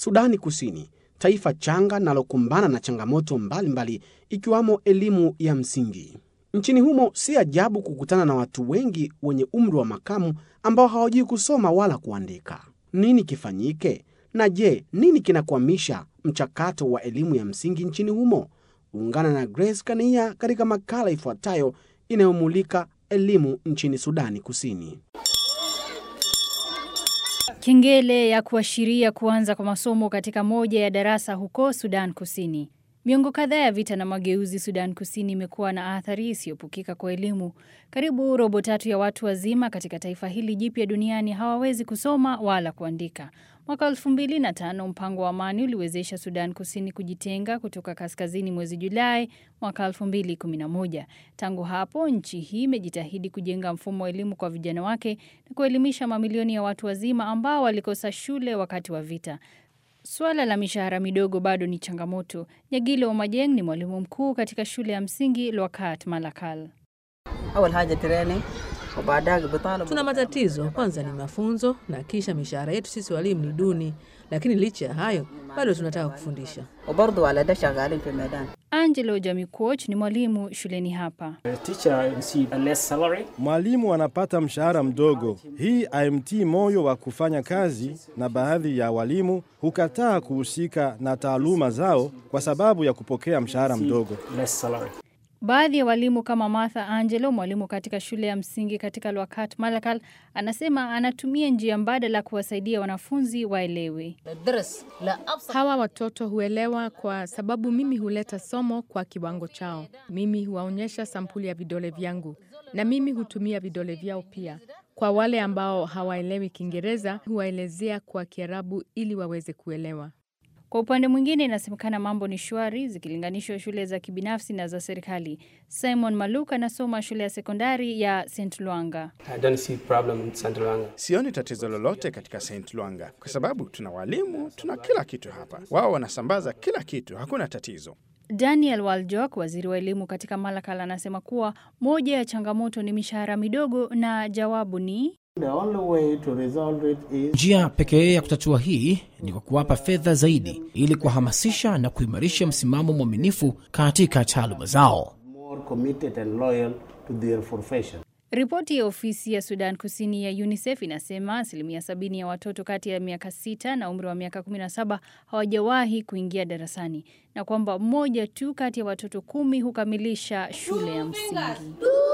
Sudani Kusini, taifa changa linalokumbana na changamoto mbalimbali ikiwamo elimu ya msingi. Nchini humo si ajabu kukutana na watu wengi wenye umri wa makamu ambao hawajui kusoma wala kuandika. Nini kifanyike? Na je, nini kinakwamisha mchakato wa elimu ya msingi nchini humo? Ungana na Grace Kania katika makala ifuatayo inayomulika elimu nchini Sudani Kusini. Kengele ya kuashiria kuanza kwa masomo katika moja ya darasa huko Sudan Kusini. Miongo kadhaa ya vita na mageuzi Sudan Kusini imekuwa na athari isiyopukika kwa elimu. Karibu robo tatu ya watu wazima katika taifa hili jipya duniani hawawezi kusoma wala kuandika. Mwaka elfu mbili na tano mpango wa amani uliwezesha Sudan Kusini kujitenga kutoka kaskazini mwezi Julai mwaka elfu mbili kumi na moja. Tangu hapo nchi hii imejitahidi kujenga mfumo wa elimu kwa vijana wake na kuelimisha mamilioni ya watu wazima ambao walikosa shule wakati wa vita. Suala la mishahara midogo bado ni changamoto. Nyagilo Omajeng ni mwalimu mkuu katika shule ya msingi Lwakat Malakal. Tuna matatizo. Kwanza ni mafunzo na kisha mishahara yetu sisi walimu ni duni, lakini licha ya hayo bado tunataka kufundisha. Angelo Jamikuoch ni mwalimu shuleni hapa. Mwalimu anapata mshahara mdogo. Hii haimtii moyo wa kufanya kazi, na baadhi ya walimu hukataa kuhusika na taaluma zao kwa sababu ya kupokea mshahara mdogo. Baadhi ya walimu kama Martha Angelo, mwalimu katika shule ya msingi katika Lwakat Malakal, anasema anatumia njia mbadala kuwasaidia wanafunzi waelewe. Hawa watoto huelewa kwa sababu mimi huleta somo kwa kiwango chao. Mimi huwaonyesha sampuli ya vidole vyangu na mimi hutumia vidole vyao pia. Kwa wale ambao hawaelewi Kiingereza, huwaelezea kwa Kiarabu ili waweze kuelewa. Kwa upande mwingine, inasemekana mambo ni shwari zikilinganishwa shule za kibinafsi na za serikali. Simon Maluk anasoma shule ya sekondari ya St Lwanga. Sioni tatizo lolote katika St Lwanga kwa sababu tuna walimu, tuna kila kitu hapa. Wao wanasambaza kila kitu, hakuna tatizo. Daniel Waljok, waziri wa elimu katika Malakal, anasema kuwa moja ya changamoto ni mishahara midogo na jawabu ni Njia pekee ya kutatua hii ni kwa kuwapa fedha zaidi ili kuwahamasisha na kuimarisha msimamo mwaminifu katika taaluma zao. Ripoti ya ofisi ya Sudan Kusini ya UNICEF inasema asilimia sabini ya watoto kati ya miaka sita na umri wa miaka 17 hawajawahi kuingia darasani na kwamba mmoja tu kati ya watoto kumi hukamilisha shule ya msingi.